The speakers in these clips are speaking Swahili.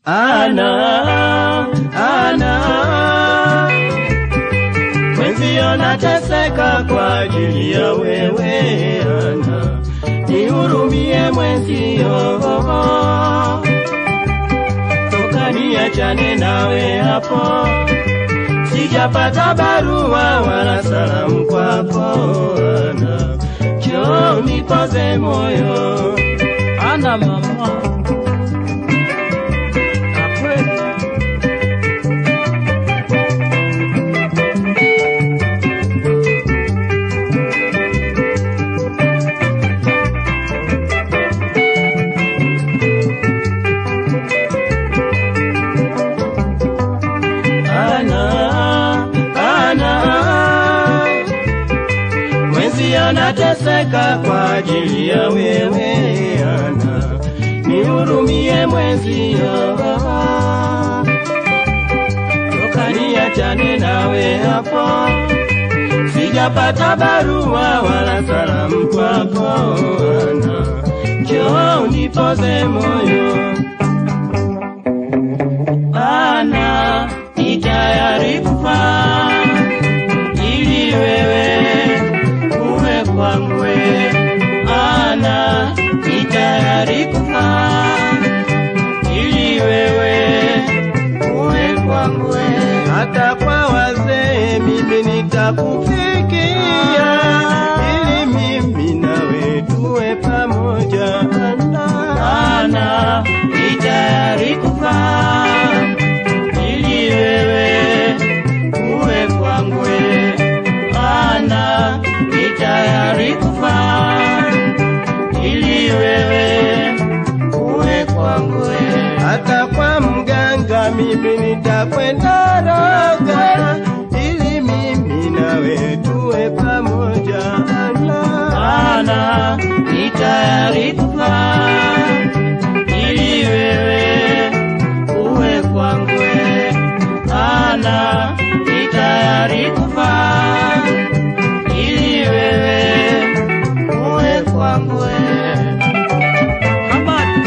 Ana, ana, mwenzio nateseka kwa ajili ya wewe Ana, nihurumie mwenzio, toka niachane nawe hapo, sijapata barua wala salamu kwako Ana, njoo nipoze moyo Ana mama, na kweli ana ana mwezi anateseka kwa ajili ya wewe ana nihurumie mwezi toka niachane nawe hapo sijapata barua wala salamu kwako ana njoo unipoze moyo ana ni tayari kufa ili wewe uwe kwangu ana ni tayari kufa ili wewe uwe kwangu hata kwa wazee mimi nitakufikia ili mimi nawe tuwe pamoja ana ni tayari kufa ili wewe uwe kwangu ana ni tayari kufa ili wewe uwe kwangu hata kwa mganga mimi nitakwenda roga ili mimi nawe tuwe pamoja ana ni tayari kufa ili wewe uwe kwangu ana ni tayari kufa ili wewe uwe kwangu habari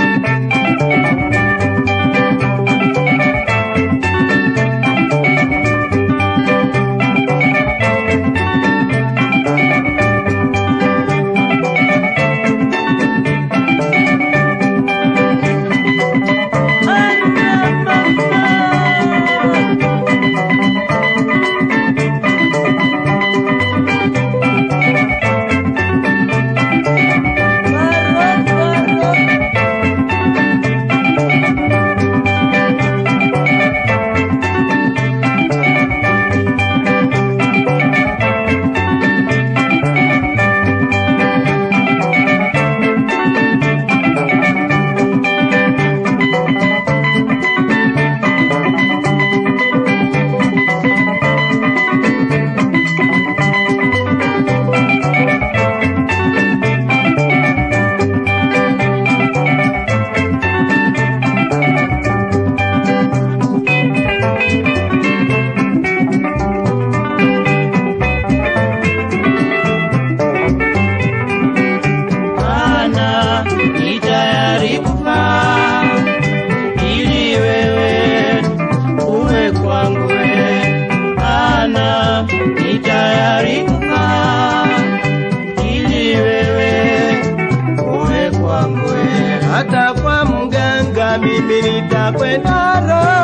ana ni tayari kufa ili wewe uwe kwangu ana ni tayari kufa ili wewe uwe kwangu hata kwa mganga mimi nitakwenda roho